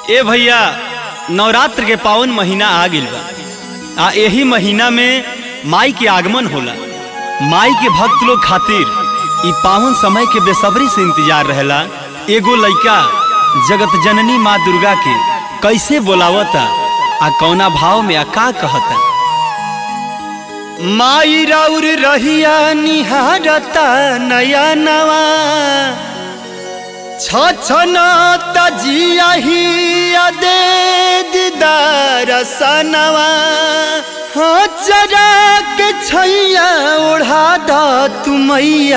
ए भैया नवरात्र के पावन महीना आ गइल बा आ एही महीना में माई के आगमन होला माई के भक्त लोग खातिर ई पावन समय के बेसब्री से इंतजार रहेला एगो लइका जगत जननी माँ दुर्गा के कैसे बोलावता आ कौना भाव में आ का कहता माई राउर रहिया निहारता नया नवा छछन तजियाही दे दीदार सनवा हाँ जरा के छैया ओढ़ा द तुमैया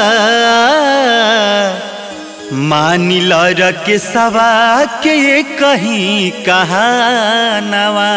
मानिल के सवा के कहीं कहानवा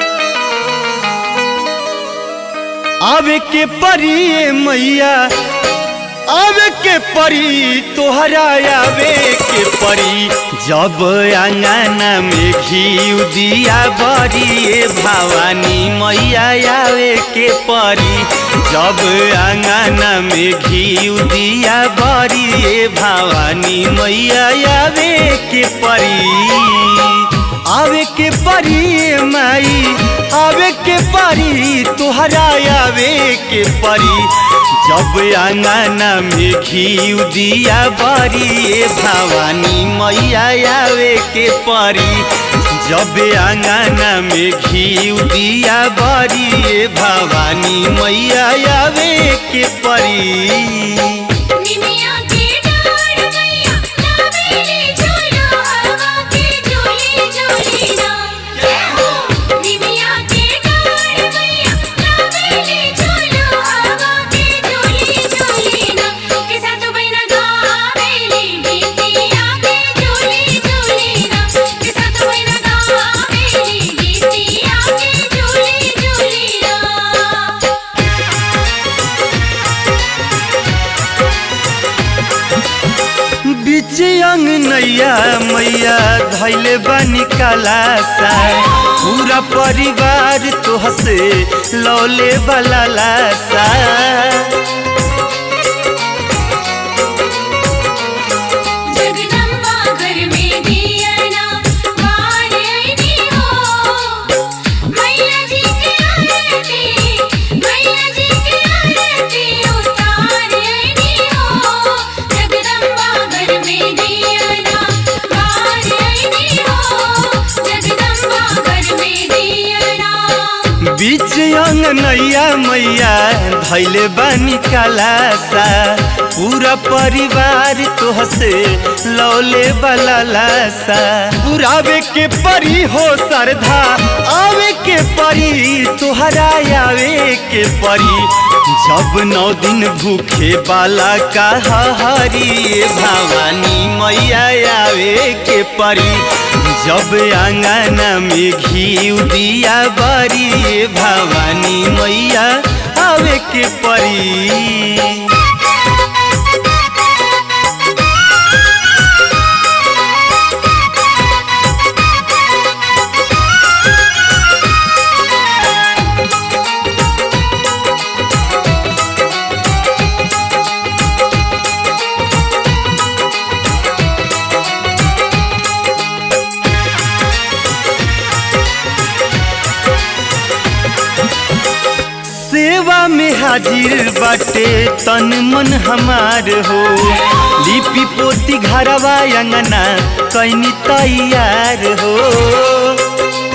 आवे के परी मैया आवे के परी तोहरा आवे के परी जब अंगना में घी दिया बरी ए भवानी मैया आवे के परी जब अंगना में घी दिया बरी ए भवानी मैया आवे के परी आवे के परी माई आवे के परी तोहरा आवे के परी जब अंगना में घी दिया बरी ए भवानी मैया आवे के परी जब अंगना में घी दिया बरी ए भवानी मैया आवे के परी निमिया के डाढ़ मैया लावेली झूलो हवा के झूली झूली ना जय हो निमिया के डाढ़ मैया लावेली झूलो हवा के झूली झूली ना के साथ बहिना गावेली गीतिया के झूली झूली ना के साथ बहिना गावेली गीतिया के झूली झूली ना बीच अंग नैया मैया धैले बनी कलासा पूरा परिवार तोहसे लौले वाला लासा जगदम्बा घर में दियना बार आईनी हो मैया जी की आरती मैया जी की आरती उतार आईनी हो जगदम्बा घर में दियना बार आईनी हो जगदम्बा घर में दियना बीच अंग नैया मैया धैले बनी कलासा पूरा परिवार तोहसे लौले वाला लासा पुरावे के परी हो सरधा आवे के परी तोहरा आवे के परी जब नौ दिन भूखे बाला का हरी भवानी मैया आवे के परी जब अंगना में घी दिया बरी भवानी मैया आवे के परी सेवा में हाजिर बाटे तन मन हमार हो लिपि पोती घरवा अंगना कैनी तैयार हो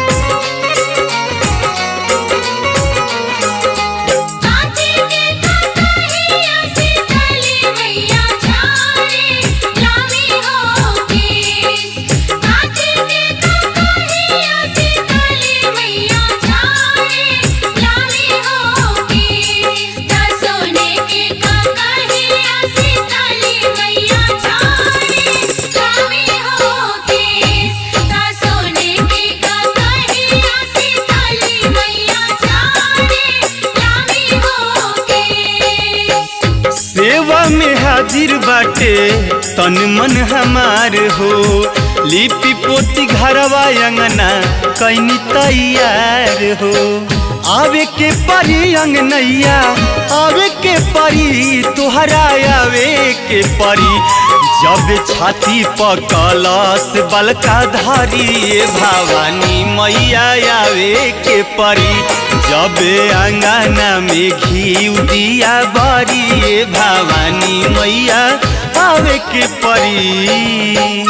कांचे के कतहिया से चली मैया छारे लामी हो केस कांचे के कतहिया से चली मैया छारे लामी हो केस ता सोने के कतहिया से चली मैया छारे लामी हो केस ता सोने के कतहिया से चली मैया छारे लामी हो केस सेवा में हाजिर बाटे तन मन हमार हो लिपि पोती घरवा अंगना कैनी तैयार हो आवे के परी अंगनैया आवे के परी तुहरा आवे के परी जब छाती पर कलश बलका धारी भवानी मैया आवे के परी जब अंगना में घी दिया बरी भवानी मैया आवे के परी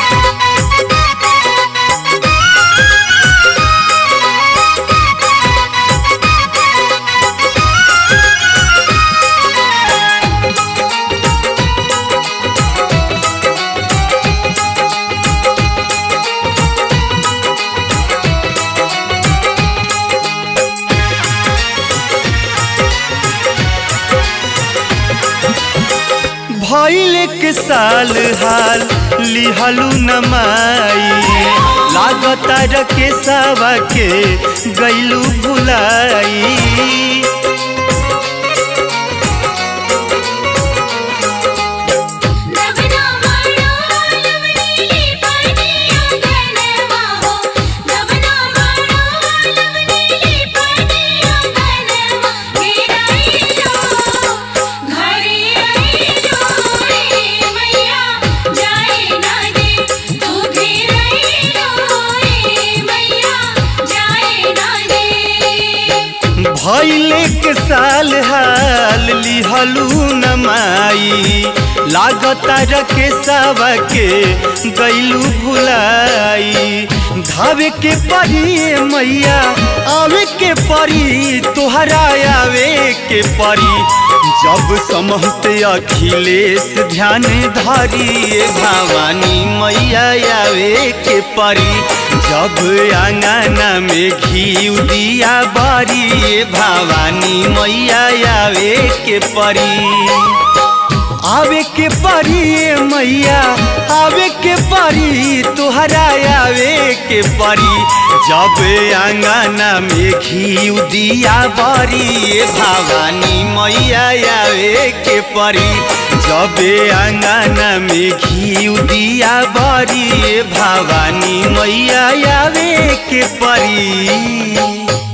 भइल के साल हाल लिहलू नमाई लागता रके सावा के गैलू भुलाई नवना माणो लवनीली पाटिया गनवा हो नवना माणो लवनीली पाटिया गनवा घेराई लो घरे आई लो रे मैया जाए ना दे तू घेराई लो रे मैया जाए ना दे भइले के साल हाल लिहलू नमाई लागता रके सावा के गैलू भुलाई धावे के परी मैया आवे के परी तोहरा आवे के परी जब समहते अखिलेश ध्यान धारी भवानी मैया आवे के परी जब अंगना में घी दिया बारी भवानी मैया आवे के परी आवे के परी मैया आवे के परी तुहरा आवे के परी जब अंगना में घी दिया बरी भवानी मैया आवे के परी जब अंगना में घी दिया बरी भवानी मैया आवे के परी